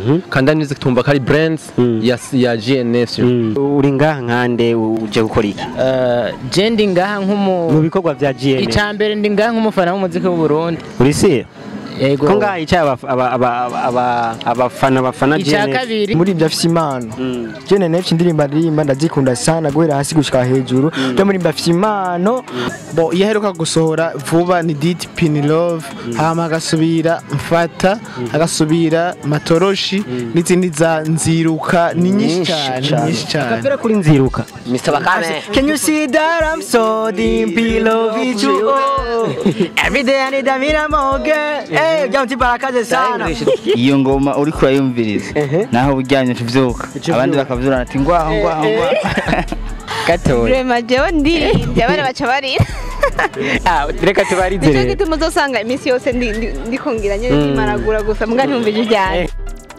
kanda music tumva ko ari brand Mm. ya ya GNF uri ngaha nkande uje gukora iki Eh, je ndi ngaha mu nk'umu bikorwa bya GN icya mbere ndi ngaha nk'umufana w'umuziki w'u Burundi uri si yego ko ngaha yicaye aba- aba- aba- aba- abafana bafana icya GN kabiri muri ibyo afite impano Mm. jene nefshi indirimbo aririmba ndazikunda sana guhera hasi gushika hejuru byo muri ibyo afite impano bo iyo aheruka gusohora vuba ni diti pini love hama agasubira mfata agasubira matoroshi n'izindi za nziruka ni nyinshi cyane nyinshi cyane Kapera kuri nziruka Mr Bakame Can you see that I'm so deep in love with you? Oh, every day I need a minute more girl. Hey, jamti barakaze sana. iyo ngoma uri kurayumviriza naho uryamye tuvyuka abandi bakavyurana ati ngwaho ngwaho ngwaho gatoya Rema jewe ndirimbye abana baca barira Ah, reka tubarize nicyo rero gituma uzosanga iminsi yose ndi- ndi- ndikongera nyine ndimaragura gusa mbwa ntumva ijwi ryanjye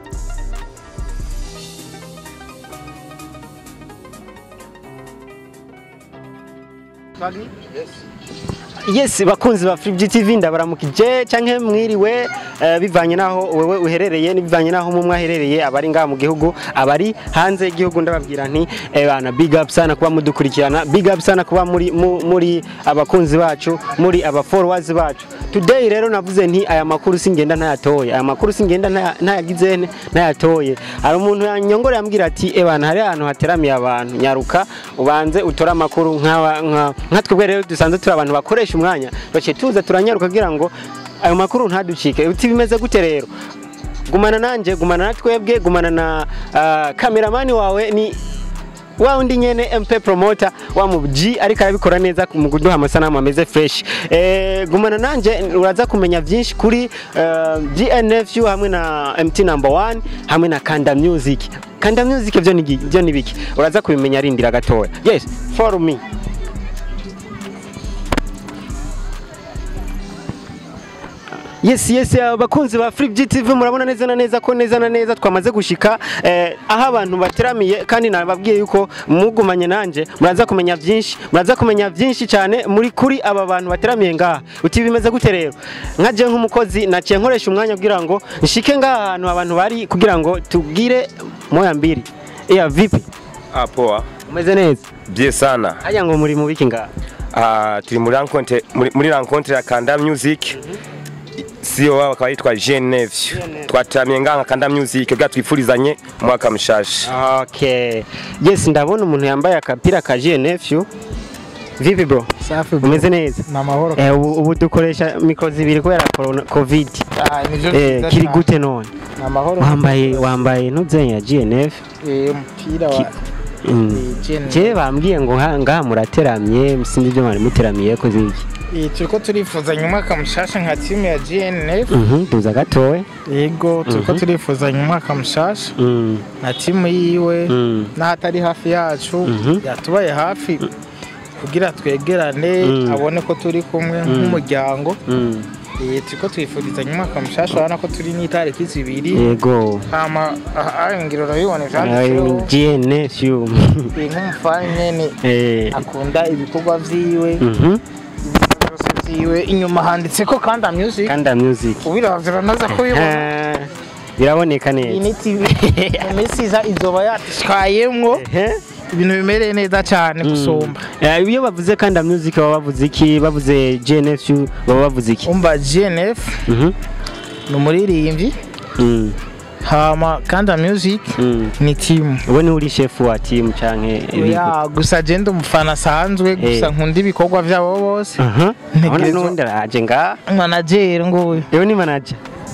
yes bakunzi ba Free TV ndabaramukije canke mwiriwe eh, bivanye naho wewe uherereye n'ibivanye naho mumwe aherereye abari ngaha mu gihugu abari hanze y'igihugu ndababwira nti eh, bana big up sana kuba mudukurikirana big up sana kuba muri mu- muri abakunzi bacu muri aba followers bacu today rero navuze nti aya makuru singenda ntayatoye aya makuru singenda ntaya- ntayagize nte ntayatoye hari umuntu yanyongora yambwira ati eh bana hari ahantu hateramiye abantu nyaruka ubanze utore amakuru nk'aba- nka nka twebwe rero dusanzwe turi abantu bakoresha umwanya bace tuza turanyaruka kugira ngo ayo makuru ntaducike uti bimeze gute rero gumana nanje gumana na twebwe gumana na ah, kameramani wawe ni wa undi nyene MP promoter wa mu G ariko arabikora neza mu kuduha amasanamu ameze fresh eh, gumana nanje uraza kumenya byinshi kuri uh, GNFU hamwe na MT number 1 hamwe na Kanda Music Kanda Music byo ni gi- byo ni biki uraza kubimenya arindira gatoya yes follow me Yes yes abakunzi ba Free GTV murabona neza na neza ko neza na neza twamaze gushika eh, aho abantu bateramiye kandi nababwiye yuko mugumanye nanje muraza kumenya byinshi muraza kumenya byinshi cyane muri kuri aba bantu bateramiye ngaha uti bimeze gute rero nkaje nk'umukozi naciye nkoresha umwanya kugira ngo nshike ngaha ahantu abantu bari kugira ngo tugire moya mbiri iya vipi Ah, poa. umeze neza Bie sana. hajya ngo muri mu biki ngaha Ah, turi muri rencontre muri, muri rencontre ya Kanda Music. Sio wao akaba yitwa Geneve. Twatamye nganga Kanda Music bwa twifurizanye mwaka mushasha. Okay. Yes, ndabona umuntu yambaye akapira ka GNFU. Vipi bro? safi Umeze neza? ni amahoro Eh, ubu, ubu dukoresha mikro zibiri kubera corona covid. Ah, nivyo Eh, vyiza kiri cyane. gute none? ni amahoro Wambaye wambaye ntuzenya ya GNF. Eh, umupira wa Mm. eh, Gen- Je bambwiye ngo ha- ngaha murateramye sinzi ibyo mwari muteramiye ko ziki. Eh, turiko turifuzanya umwaka mushasha nka timu ya GNF Mhm, duza gatowe. yego turiko Mhm. turifuzanya umwaka mushasha Mm. na timu yiwe Mm. n'ahatari hafi yacu Mhm. yatubaye hafi kugira twegerane Mm. abone ko turi kumwe nk'umuryango Mm. Eh, turiko twifurizanya umwaka mushasha urabona ko turi n'itariki zibiri Yego. hama aha ngiro urabibona Ay, ivyanditseho GNFU. Eh, nk'umufana nyene Eh. akunda ibikorwa vyiwe Mhm. byose vyiwe inyuma handitse ko kanda music Kanda music. ubiravye uranaza kubibona Eh, Biraboneka iyi neza. ni tv mu minsi iza izoba yatishwayemwo Ehe. ibintu bimereye neza cyane gusumba Eh, iyo bavuze kanda music baba bavuze iki bavuze GNF baba bavuze iki umva gnf Mhm. ni umuririmbyi Mm, hama kanda music mm. ni timu ubu ni uri chef wa team canke ibigo ya gusa je ndi umufana asanzwe gusa Eh. nkunda ibikorwa vyabo bose aha Ntegerezwa- abona n'undi araje nga manager nguyu yewe ni manager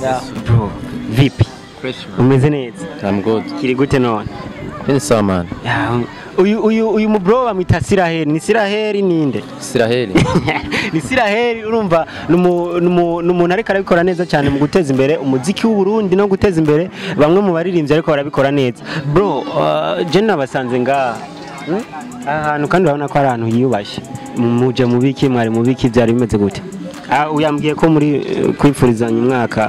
bro vipi umeze neza I'm good kiri gute none Ni sawa man Ya, uyu uyu uyu mu bro bamwita Siraheli ni Siraheli ninde Siraheli ni Siraheli urumva ni umu- ni umu- ni umuntu ariko arabikora neza cyane mu guteza imbere umuziki w'u Burundi no guteza imbere bamwe mu baririmbyi ariko barabikora neza bro uh, je nabasanze ngaha Hmm? aha hantu kandi urabona ko ari ahantu hiyubashye muje mu biki mwari mu biki byari bimeze gute Ah, uyambwiye ko muri eh, kwifurizanya umwaka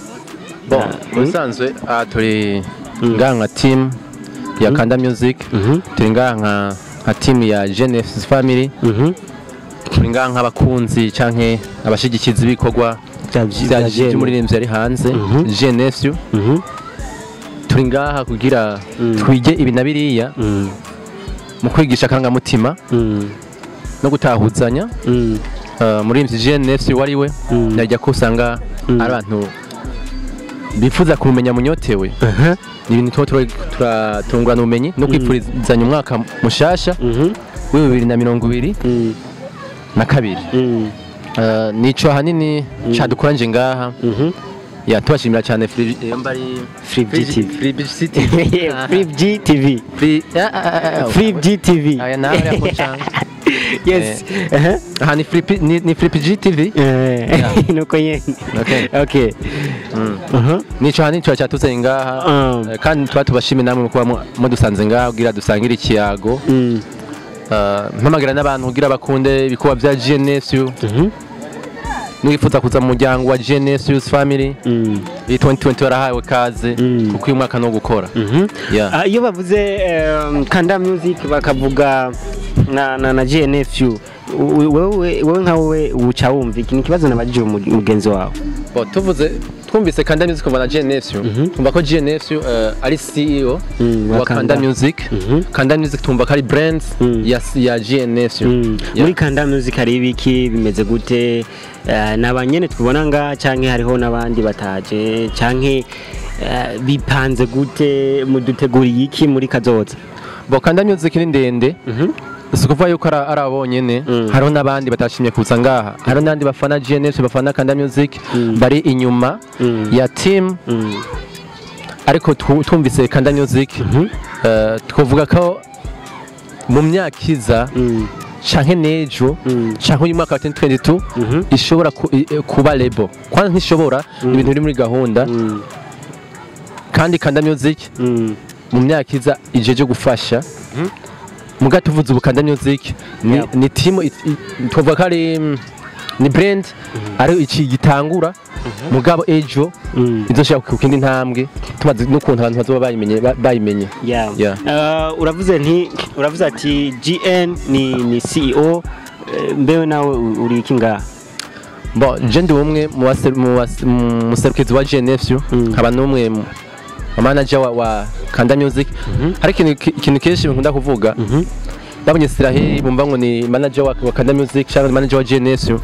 Bon, Ah, ubusanzwe aha turi Mm. ngaha nka team ya Kanda Music Mhm, turi ngaha nka nka team ya Genesis Family mhm. turi ngaha nk'abakunzi canke abashigikizi b'ibikorwa Bya- bya bya Gen. by'umuririmbyi ari hanze Mhm. GNF Mhm, turi ngaha kugira Mm. twige ibi na biriya Mm. mu kwigisha akangamutima Mm. no gutahuzanya Mm. Uh, muri mvyi GNF wari we Mm. najya ko usanga Mm. ari abantu bifuza kumenya munyotewe Aha. ni ibintu tuba tura- tura- turungurana ubumenyi no kwifurizanya umwaka mushasha Mhm. wa bibiri na mirongo ibiri Mm. na kabiri Mm. Uh, nico ahanini cadukoranje ngaha Mhm. ya tubashimira cyane Free- eh, mba ari Free GTV. Free GTV Free GTV. Free ah, ah, ah, ah. Free GTV. aya nawe yako cyane Yes. Aha. aha ni Free P- ni ni Free GTV Eh, nuko nyene. Okay. Okay. Mm. Aha. nico ahanini tuba cyatuzanye ngaha Um. Eh, kandi tuba tubashimye namwe kuba mu- mudusanze ngaha kugira dusangire ikiyago Mm. Uh, mpamagara n'abantu kugira bakunde ibikorwa bya GNSU Mhm. nifuza kuza mu muryango wa GNSU family Mm. iyi 2020 warahawe kaze Mm. kuko uyu mwaka no gukora Mhm. Yeah. Ah, iyo bavuze um, kanda music bakavuga na na, na GNFU u- wewe wewe nka wewe uca wumva iki ni ikibazo nabajije umu- mugenzi wawe Bo, tuvuze twumvise Kanda Music kuva na GNSU twumva ko GNSU uh, ari CEO Mm, wa wa Kanda Kanda. Music Mhm. Kanda Music twumva ko ari brands Mm. ya, ya GNSU Mm. Yeah. muri kanda music hari ibiki bimeze gute Eh, ni abanyene twibona nga canke hariho n'abandi bataje canke eh, bipanze gute muduteguriye iki muri kazoza Bo Kanda Music ni ndende Mhm. si ukuvuga yuko ari ari abo bonyene Mm. hariho n'abandi batashimye kuza ngaha hariho n'abandi bafana GNSU bafana Kanda Music Mm. bari inyuma Mm. ya team Mm. ariko tu- twumvise Kanda Music eh, twavuga ko mu myaka iza Mm. canke n'ejo Mm. canke uyu mwaka wa 2022 Mhm. ishobora ku- i- eh, kuba lebo kwanza ntishobora ni ibintu biri muri gahunda Mm. kandi Kanda Music Mm. mu myaka iza ijeje gufasha muga tuvuze ubu Kanda Music ni, Yeah. ni team i- i- twavuga ko ari mm, ni brand ari iki gitangura mugabo ejo Mm. izoshaka ku kindi ntambwe tumaze n'ukuntu abantu bazoba bayimenye ba- bayimenye Yeah. Yeah. Uh, uravuze nti uravuze ati GN ni ni CEO eh, mbewe nawe u- uri iki ngaha Bon, je ndi umwe mu base- mu base- mu muserukizi wa GNFU Mm. nkaba n'umwe mu mu manager wa, wa Kanda Music hari ikintu ki- ikintu kenshi nkunda kuvuga Mhm. babonye Israel bumva ngo ni manager wa, wa Kanda Music cyangwa ni manager wa GNSU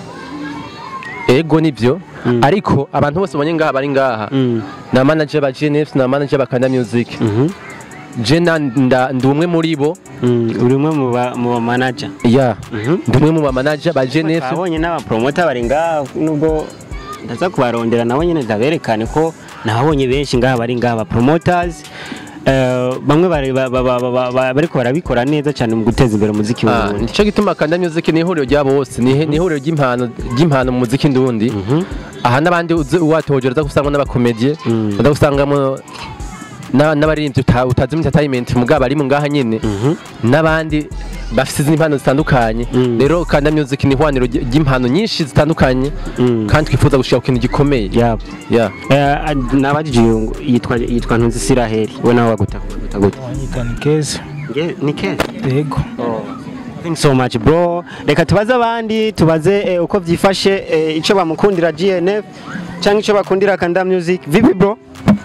ego nivyo ariko abantu bose babonye ngaha bari ngaha Mm. na manager ba GNF na manager ba Kanda Music Mhm. je na- nda- ndi umwe muri bo Mm. uri umwe mu ba mu ba manager ya Mhm. ndi umwe mu ba manager ba GNF twabonye n'abapromota bari ngaha nubwo ndaza kubarondera nabo nyine ndaberekane ko nababonye benshi ngaha bari ngaha ba promoters Eh, bamwe bari ba- ba- ba- ba- ba- bariko barabikora neza cyane mu guteza imbere umuziki Ah, w'uburundi nico gituma Kanda Music ni ihuriro rya bose ni ni ihuriro ry'impano ry'impano mu muziki ndundi aha n'abandi uzi- uwatohojera uza gusangamo n'abakomedie Mm. uza gusangamo na- n'abaririmbyi uta- utazi muri entertainment mugabo bari mu ngaha nyene n'abandi bafite izindi mpano zitandukanye Mm. rero Kanda Music ni ihwaniro ry- ry'impano nyinshi zitandukanye Mm. kandi twifuza gushika ku kintu gikomeye Yap. yeah. Eh, nabajije uyu ngo yitwa yitwa Ntunzi Siraheli we nawe waguta waguta gute Wanyita ni keza Nge- ni keza yego Thanks so much bro reka tubaze abandi tubaze eh, uko vyifashe eh, ico bamukundira GNF cyangwa ico bakundira Kanda Music vipi bro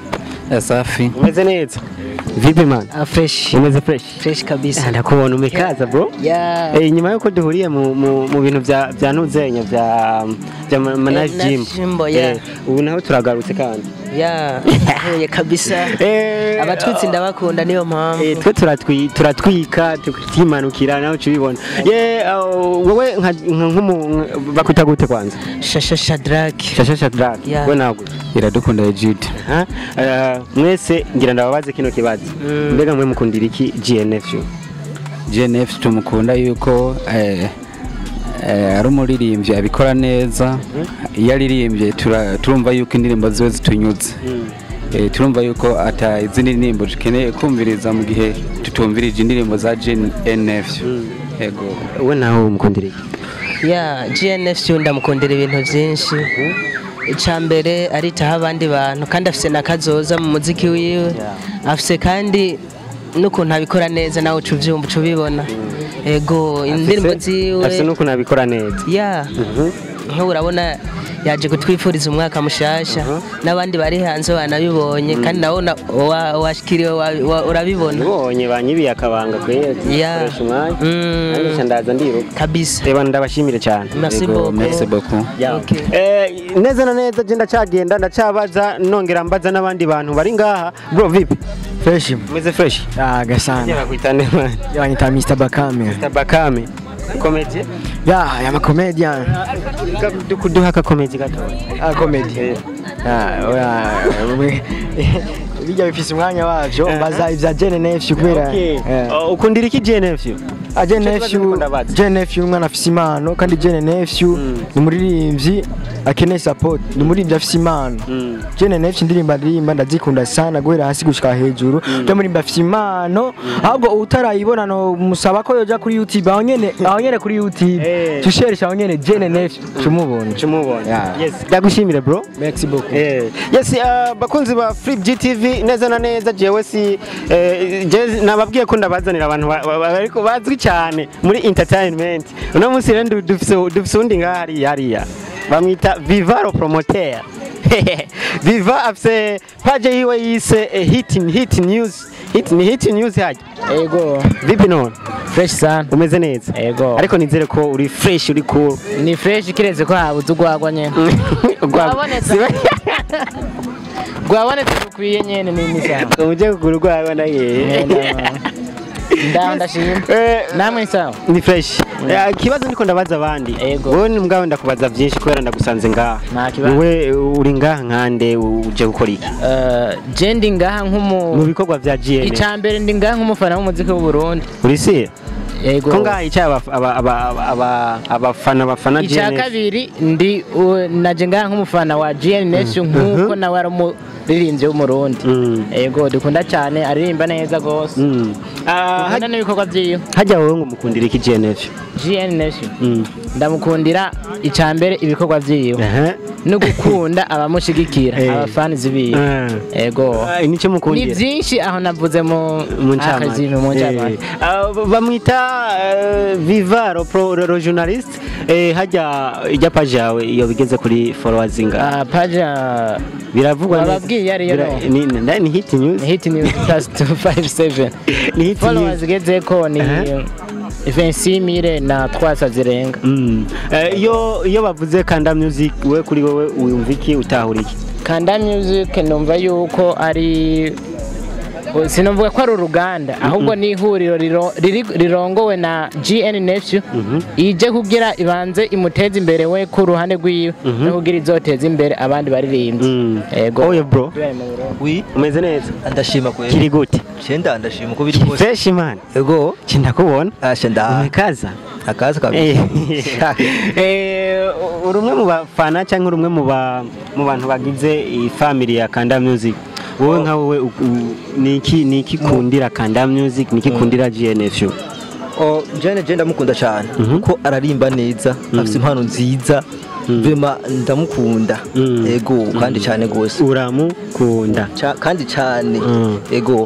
safi umeze neza vipi man Ah, fresh umeze fresh fresh kabisa ndakubona umekaza bro ya Eh, nyuma yuko duhuriye mu, mu, mu bintu vya vya ntuzenya vya vya ma- manage Eh, gym Jimbo, yeah. Eh, ubu naho turagarutse kandi ya huye kabisa Eh, abatwitsi ndabakunda niyo Eh, mpamvu twe turatwi- turatwika tukimanukira nawe ubibona ye uh, wowe nka nka- nk'umu bakwita gute kwanza shasha shadrack shasha shadrack Yeah. we nawe iradukunda Egide Ha? Eh, mwese ngira ndababaze kino kibazo mbega mwe mukundira iki GNF yo? GNF tumukunda yuko eh, eh, ari umuririmbyi abikora neza iyo aririmbye tura- turumva yuko indirimbo ziwe zitunyuze Eh, turumva yuko ata izindi ndirimbo dukeneye kumviriza mu gihe tutumvirije indirimbo za GNF yego we nawe umukundira iki ya gnf ndamukundira ibintu byinshi icya mbere aritaho abandi bantu kandi afite na kazoza mu muziki wiwe afite kandi n'ukuntu abikora neza nawe uca ubyumva uca ubibona ego indirimbo afise ziwe n'ukuntu abikora neza ya nk'ubu urabona yaje kutwifuriza umwaka mushasha n'abandi bari hanze banabibonye kandi nawe una- wa- washikiriwe wa- wa- urabibona ubonye banyibiye akabanga kweye Yeah. koresha umwanya Mm. nanjye nca ndaza ndiruka kabisa reba ndabashimire cyane merci Yego, beaucoup merci beaucoup Okay. Eh, neza na neza je ndacagenda ndacabaza nongera mbaza n'abandi bantu bari ngaha bro vipi fresh umeze fresh ya gasana Ngera kuitane man yanyita Mr Bakame tabakame komedi ya ya ma comedian kuduha ka komedi gato ah comedy ah oya we- bijya bifise umwanya wavyo baza ivya Jene Nephew kubera eh. Oh, ukundira iki JNF Ah, Jene Ico kibazo Nephew ndiko ndabaza. Jene Nephew umwana afise impano kandi Jene Nephew ni umuririmbyi akeneye support ni umuririmbyi afise impano Jene Nephew indirimbo aririmba ndazikunda sana guhera hasi gushika hejuru byo murimba afise impano ahubwo utarayibona no musaba ko yoja kuri YouTube aho nyene aho nyene kuri YouTube Eh. tusheresha aho nyene Jene Nephew tumubona Chumubona. Yeah. Yes, ndagushimire bro. merci beaucoup Eh, yes, uh, bakunzi ba Flip GTV neza na neza jewe si eh, je nababwiye ko ndabazanira abantu ba- ba- ba- ariko bazwi cyane muri entertainment. Uno munsi rero ndu- dufise dufise undi ngaha hariya hariya. Bamwita Vivaro Promoter. Viva afise page yiwe yise eh, hit hit news. Hit ni hit news haje. Ego, Vipi none? fresh sana. Umeze neza? Ego. Ariko nizere ko uri fresh uri cool. Ni fresh kiretse ko habuze urwagwa nyene. Rwabonetse. Rwabonetse rukwiye nyene ni ni sawa. Umuje kugura urwawe na yehe. Ndaho ndashima. Eh, Namwe sawa. ni fresh Eh, ikibazo ndiko ndabaza abandi Ego. wowe ni mugabo ndakubaza byinshi kubera ndagusanze ngaha Nta kibazo. wowe uri ngaha nkande uje gukora iki Eh, je ndi ngaha mu nk'umu bikorwa vya GN Icambere ndi ngaha nk'umufana w'umuziki w'u Burundi. uri si Ego. ko ngaha yicaye aba- aba- aba- aba- abafana bafana Icya GN kabiri ndi u- naje ngaha nk'umufana wa GN Nation nk'uko nawe ari umuririmbyi w'umurundi. Mm. Ego dukunda cyane aririmba neza gose. Mm. Ah, Dukunda n'ibikorwa vyiwe. hajya wowe ngo mukundira iki GNF GN Nation. Mm. ndamukundira icambere ibikorwa vyiwe Aha. no gukunda abamushigikira Eh. abafanizi biwe Ah. ego Ah, nicyo ni mukundira vyinshi aho navuze mu mu akazi mu ncamake Eh, ah, bamwita eh, Vivaro pro ro journalist eh, hajya ijya page yawe iyo bigeze kuri followers inga Ah, paja biravugwa neza. Wababwiye ariyo Bira- no? ni ni- ni hit news hit news plus 257 ni hit followers news igezeko ni Aha. 26000 na 300 zirenga Mm. Eh, iyo iyo bavuze kanda music we kuri wowe wumva iki utahura iki kanda music numva yuko ari sinavuga ko ari uruganda ahubwo ni ihuriro riro- riri- rirongowe na GN Nephew ije kugira ibanze imuteze imbere we ku ruhande rwiwe no kugira izoteza imbere abandi baririmbyi Mm. ego oye bro wi umeze neza ndashima kweli kiri gute cyenda ndashima uko biri kose fresh man ego kinda kubona asha nda umekaza akaza kabisa Eh, uri umwe mu bafana cyangwa uri umwe mu ba- mu bantu bagize iyi family ya Kanda Music wowe nka wowe u- u- ni iki ni iki kundira Kanda Music ni iki kundira GNF o jene je ndamukunda cyane Mhm. kuko ararimba neza afite impano nziza vema ndamukunda Mm. ego kandi cyane gose uramukunda Ca- kandi cyane Mm. ego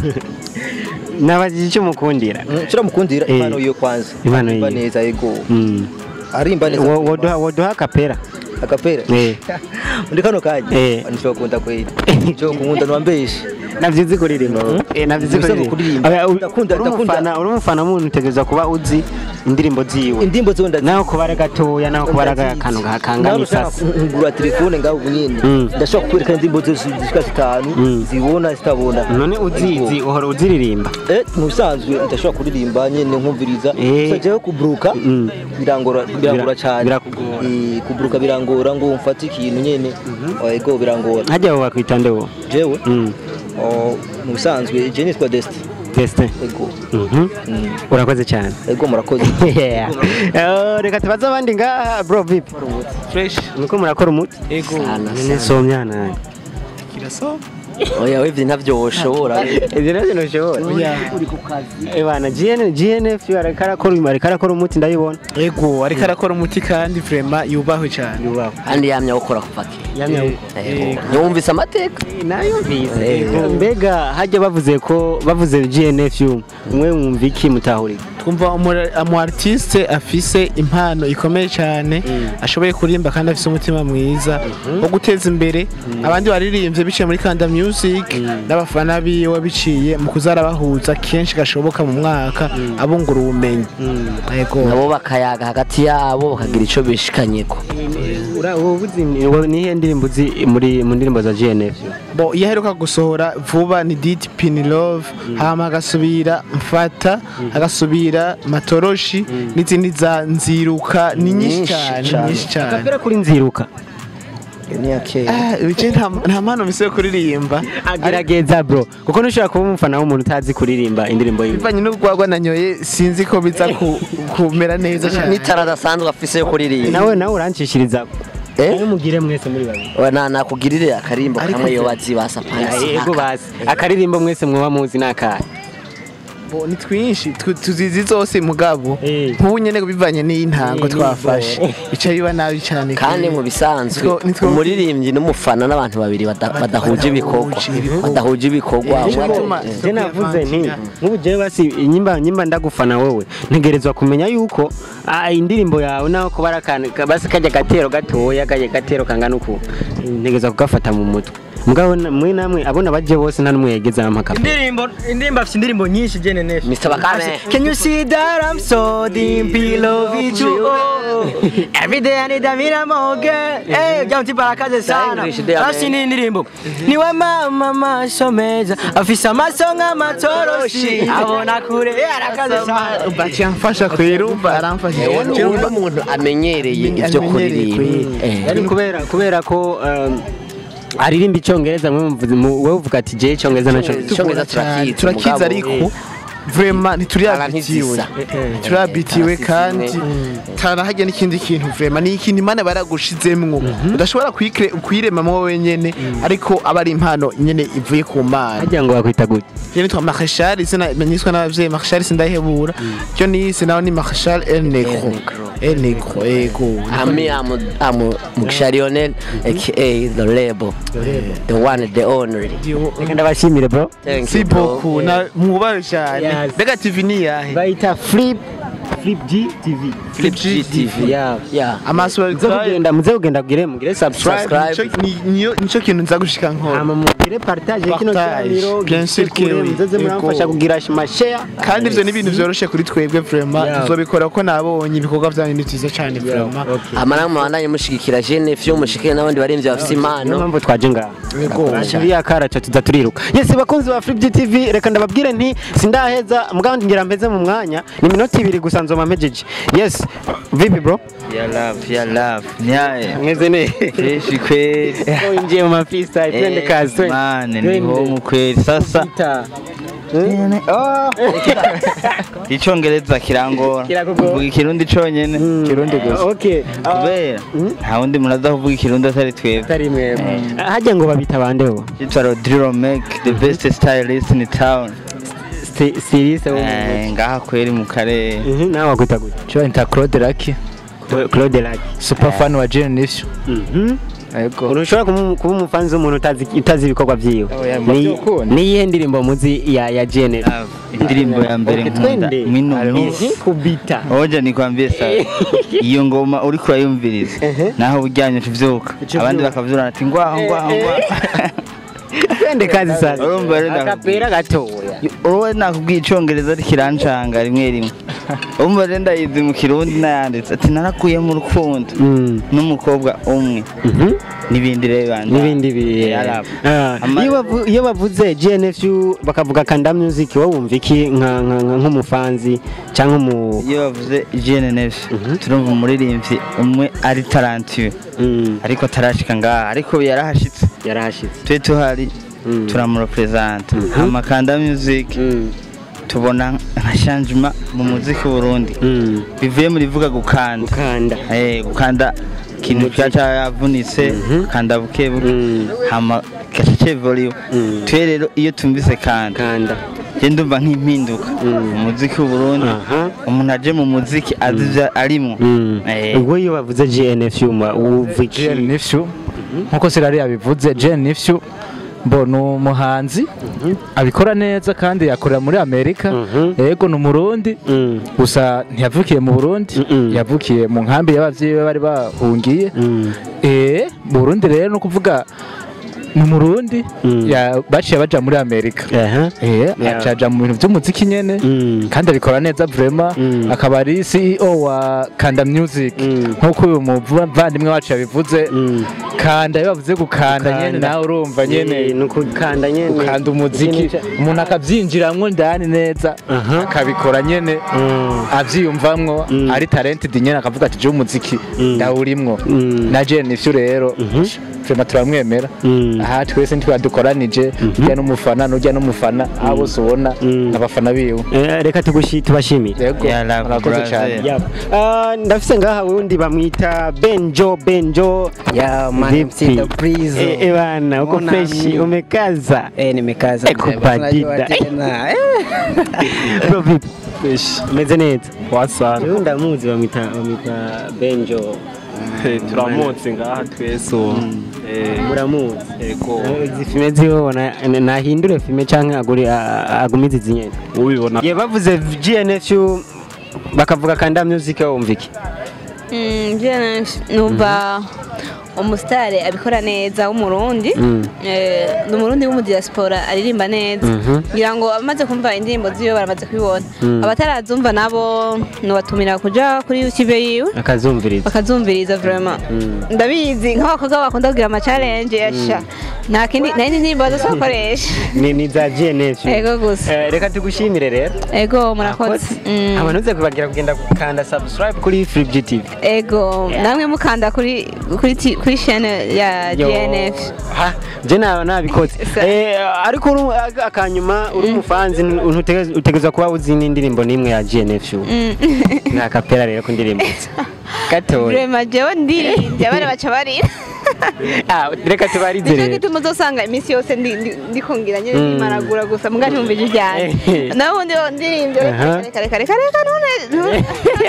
nabajije icyo mukundira kiramukundira Eh. impano yo kwanza Impano arimba yiwe. neza ego Mm. arimba neza Wo- woduha woduha kapera akapera Eh. muri kano kanya Eh. nishobora kukunda kweli cyo kumunda nwambeshe navyizi kuririmba eh navyizi Nivyo kuririmba kuririmba. Aba- u- Ndakunda- uri ndakunda- umufana uri umufana muntu utegereza kuba uzi indirimbo ziwe indimbo zo ndazi naho kubara gatoya naho kubara akantu gakangana isasi ngura telefone ngaho nyine Mm. ndashobora kukwereka indirimbo zose zishika zitanu Mm. zibona zitabona none uzizi uhora uziririmba eh musanzwe ndashobora kuririmba nyine nkumviriza Eh. gusa jewe kubruka Mm. birangora birangora cyane birakugora. Eh, kubruka birangora ngo mfate ikintu nyine ego birangora hajya wowe bakwita nde wowe jewe Mm. oh, musanzwe je nitwa Desti Destin ego Mhm. Mm. urakoze cyane ego murakoze Yeah. Eh, reka tubaze abandi ngaha bro vipi fresh nuko murakora umuti ego nyine somyana kirasoma oya wewe ntavyo woshobora ibyo nabyo ntushobora Eh, bana GN GNF ariko arakora ariko arakora umuti ndabibona ego ariko arakora umuti kandi vrema yubahwe cyane yubaho kandi yamye awukora kuva kera yamye Yego. ntiwumvise amateka nayo mbizi mbega hajya bavuze ko bavuze GNF umwe mwumva iki mutahurika twumva umu- umu artiste afise impano ikomeye cyane ashoboye kuririmba kandi afise umutima mwiza wo guteza imbere abandi baririmbye biciye muri Kanda Music n'abafana biwe biciye mu kuzarabahuza kenshi gashoboka mu mwaka abungura ubumenyi yego nabo bakayaga hagati yabo bakagira ico bishikanyeko nihe ndirimbo uzi muri mu ndirimbo za GNF bo iyo aheruka gusohora vuba ni Didi Pin Love hama agasubira mfata agasubira matoroshi n'izindi za nziruka ni nyinshi cyane nyinshi cyane akapera kuri nziruka Ah, ibice nta nta mpano misi yo kuririmba agerageza bro kuko ntushobora kuba umufana w'umuntu utazi kuririmba indirimbo yiwe bivanye n'urwagwa nanyoye sinzi ko biza ku- kumera neza cyane n'itara adasanzwe afise yo kuririmba nawe nawe urancishiriza eh mugire mwese muri babiri we na nakugirire akarimbo kamwe iyo bazibasa yego basi akaririmbo mwese mwoba muzi nakahe Bo, ni twinshi tu- tuzizi zose mugabo nk'ubu nyene bivanye n'intango Eh, twafashe bica biba nabi cyane kandi mu bisanzwe Nitwo- nitwo- umuririmbyi n'umufana n'abantu babiri bada- badahuje ibikorwa badahuje ibikorwa je navuze nti nk'ubu jewe basi nyimba nyimba ndagufana wowe ntegerezwa kumenya yuko ah, indirimbo yawe naho kuba ari akantu ka- basi kajya gatero gatoya kajya gatero kangana uku ntegerezwa kugafata mu mutwe mugabo na- mwe namwe abona baje bose nta n'umwe yegeza amaka indirimbo indirimbo afite indirimbo nyinshi jene nesh Mr. Bakame. Can you see that I'm so deep in love with you oh. Every day I need a mira moge Eh ujya mti barakaze sana English, they are Basi ni indirimbo Niwe mama maso meza Afisa amaso nk'amatoroshi Abona kure Eh arakaze sana bati yamfasha kwirumva aramfasha uno muntu amenyereye ibyo kuririmba Eh. Yari kubera kubera ko um, aririmba icyongereza mwe muvuze mu- wowe uvuga ati je icyongereza naco Icyongereza turakizi, turakizi mugabo, ariko vraiment ntituriabitiwe Arantizisa. turabitiwe kandi tarahajya n'ikindi kintu vraiment ni ikintu imana baragushizemwo udashobora kwikre- kwiremamwo wenyene ariko aba ari impano nyene ivuye ku mana hajya ngo bakwita gute je nitwa Marshal izina niswe n'abavyeyi Marshal sindahebura cyo nise naho ni Marshal El Negro El Negro ego Ami amu amu Mukisharionel aka the label the one the only reka ndabashimire bro thank si you bro beaucoup na mwubahe cyane Yes. mbega TV ni yahe bayita flip flip g tv Flip G TV yeah yeah amaso muze kugenda muze kugenda gire mugire subscribe Subscribe. Nico- ni- niyo nico kintu nza gushika nkora hama mugire partage kino Partage. kiganiro Bien sûr que gishike kure, oui. muzoze muramfasha Yego. kugira share kandi ivyo ni ibintu vyoroshe kuri twebwe vraiment Yeah. tuzobikora ko nabonye ibikorwa vyanyu ni vyiza cyane vraiment amara mubandanye mushigikira Jeune Fio mushikire n'abandi barimvye bafite niyo impano mpamvu twaje ngaha Yego. iriya karaca tuza turiruka yes bakunzi ba Flip TV reka ndababwire nti sindaheza mugabo ngira mpeze mu mwanya ni minota ibiri gusa nzoma mpejeje yes vipi bro Ya love, ya love. Nyaye. mweze ne Fresh kweli. injiye mu mafista twende Eh, kazi twende Man, ni Twende. homu kweli. Sasa Sita. icyongereza kirangora. Kirakugora. Mvuga ikirundi cyonyene. Kirundi gusa. okay Ah, Kubera nta wundi muntu aza kuvuga ikirundi atari twebwe. atari mwebwe hajya ngo babita bande bo Yitwa Rodrigo Make, the best stylist in town. Sti- stiliste wo mu Eh, ngaha kweli mu karere. Mhm, nawe wakwita gute Cyo nita Claude Lucky, Claude Lucky super fan wa Jane Nifsu. Mhm. Yego. urushobora kuba kuba umufanzi w'umuntu utazi utazi ibikorwa byiwe Oya, Ni- murabyukunda. niyihe ndirimbo muzi ya ya GNL Indirimbo ya mbere Okay, nkunda twende. mwino Mhm, minsi. kubita Oja nikwambie sasa. Iyo ngoma uri kurayumviriza. Naho uryamye tuvyuka. Abandi bakavyurana ati ngwaho ngwaho ngwaho. twende kazi sasa Urumva rero akapera gatoya wowe nakubwiye icyongereza kirancanga rimwe rimwe umva rero ndayizi mu kirundi nayanditse ati narakuye mu rukundo n'umukobwa umwe n'ibindi rero bandi n'ibindi bi Arab. Ah, Ama- iyo bavu- iyo bavuze GNFU bakavuga Kanda Music wowe wumva iki nka- nka- nka- nk'umufanzi cyangwa umu iyo bavuze GNF turumva umuririmbyi umwe ari tarantiwe ariko atarashika ngaha ariko yarahashitse yarahashitse twe tuhari turamurepresenta amakanda music tubona nka changement mu muziki w'Uburundi bivuye muri vuga gukanda gukanda eh gukanda ikintu cyaca yavunitse kanda buke buke hama gace volume twe rero iyo tumvise kanda kanda je ndumva nk'impinduka mu muziki w'Uburundi umuntu aje mu muziki azi ivyo arimwo Eh. ubwo iyo bavuze GNFU ma- wumva iki Jane Nifsu nkuko Sirari yabivuze Jane Nifsu mbo ni umuhanzi abikora neza kandi yakorera muri amerika yego ni umurundi gusa ntiyavukiye mu burundi yavukiye mu nkambi y'abavyeyi be bari bahungiye eh mu burundi rero ni ukuvuga ni umurundi ya- baciye baja muri amerika eh acaja mu bintu by'umuziki nyene kandi abikora neza vrema akaba ari CEO wa Kanda Music nkuko uyu muvandimwe wacu yabivuze kanda iyo bavuze gukanda nyene Gukanda. nawe urumva nyene Eh, ni ukukanda nyene ukanda umuziki Ikintu ca- umuntu akabyinjiramwo ndani neza akabikora nyene avyiyumvamwo ari talented nyene akavuga ati je umuziki ndawurimwo na je nivyo rero vrema turamwemera aha twese ntitwadukoranije ujya n'umufana n'ujya n'umufana abo bose ubona n'abafana biwe Eh, reka tugushi tubashimire yego murakoze cyane Yap. Ah, ndafise ngaha wundi bamwita benjo benjo Ya, man, Vipi? MC the Breeze. Eh, eh, bana uko Mbona freshi mimi? umekaza Eh, nimekaza. Eko mzee, basi unajua badida. tena. bro vipi umeze neza wasana Jewe ndamuzi bamwita bamwita benjo turamutse ngaha twese ubu Eh, muramuzi yego Eh, izi filime zibona nahindure filime canke aguri a- agumize izi nyene ubibona ye bavuze GNFU bakavuga kanda music wumva iki Mm, je numva umusitari abikora neza w'umurundi Mm. Eh, ni umurundi w'umudiaspora aririmba neza Mhm. ngira ngo abamaze kumva indirimbo ziwe baramaze kubibona Mm. abatarazumva nabo nubatumira kuja kuri youtube yiwe akazumviriza bakazumviriza vraiment ndabizi nk'abakobwa bakunda kugira ama challenge yasha nta kindi nta yindi ndirimbo bazokoresha ni ni za GNFU Ego gusa. Eh, reka tugushimire rero ego murakoze Mm. abantu uze kubagira kugenda gukanda subscribe kuri Free TV ego namwe mukanda kuri kuri ti- kuri chaîne ya Yo. GNF Ha, je na nabikoze eh ariko uru- aka- akanyuma uri umufanzi ntutegeza utegeza kuba uzi n'indirimbo nimwe ya GNFU nta kapera rero ku ndirimbo gatoya vraiment jewe ndirimbye abana baca barira ah reka tubarize nicyo rero gituma uzosanga iminsi yose ndi- ndi- ndikongera nyine Mm. nimaragura gusa mbwa ntumva ijwi ryanjye Eh. nawe ubundi ndirimbye Aha. reka reka reka reka none none-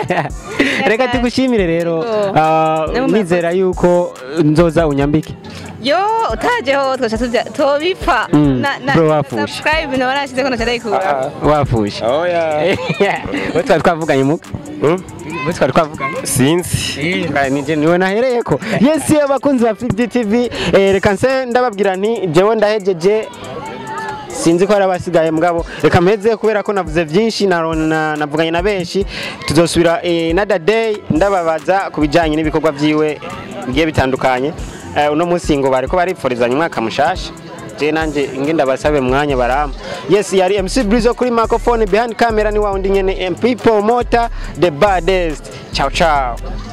reka tugushimire rero Ah, Namwe nizera yuko nzoza unyambike yo utajeho twaca tujya tobipfa Mm, Na- na- bro wafushe. subscribe nawe nashize ko ndayikura wafushe oya we twari twavuganye muka we twari twavuganye sinzi nije niwe nahereye ko yes abakunzi ba Free TV eh, reka nse ndababwira nti jewe ndahejeje sinzi ko hari abasigaye mugabo reka mpeze kubera ko navuze byinshi naro- na- navuganye na benshi tuzosubira eh, another day ndababaza ku bijyanye n'ibikorwa byiwe bigiye bitandukanye Eh, uno munsi ngo bariko baripforizanya umwaka mushasha je nanje inge ndabasabe mwanya barama yes yari MC Brizo kuri microphone behind camera ni wa undi nyene MP promoter the baddest ciao ciao